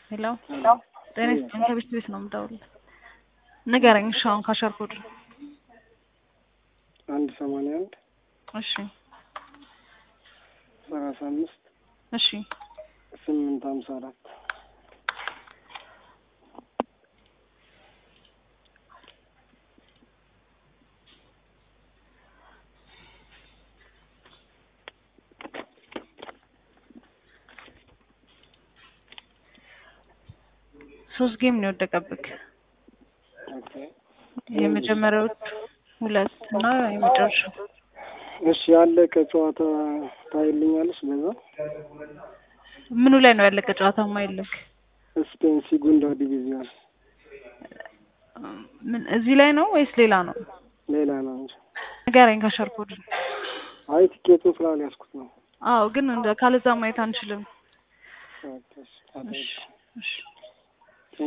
ሄሎ ጤና ይስጥልኝ ከቤት ቤት ነው የምደውልልህ። ንገረኝ እሺ አሁን ካሸር ኮድ አንድ ሰማንያ አንድ እሺ ሰላሳ አምስት እሺ ስምንት ሀምሳ አራት ሶስት ጌም ነው የወደቀብክ። ኦኬ የመጀመሪያዎቹ ሁለት እና የመጨረሻው እሺ ያለቀ ጨዋታ ታይልኛለች በዛ ምኑ ላይ ነው ያለቀ ጨዋታ ማይልክ? ስፔን ሲጉንዳ ዲቪዚዮን ምን እዚህ ላይ ነው ወይስ ሌላ ነው? ሌላ ነው እንጂ ንገረኝ ካሸር ኮድ። አይ ቲኬቱን ስላልያዝኩት ነው አዎ ግን እንደ ካለዛ ማየት አንችልም። ኦኬ እሺ እሺ እሺ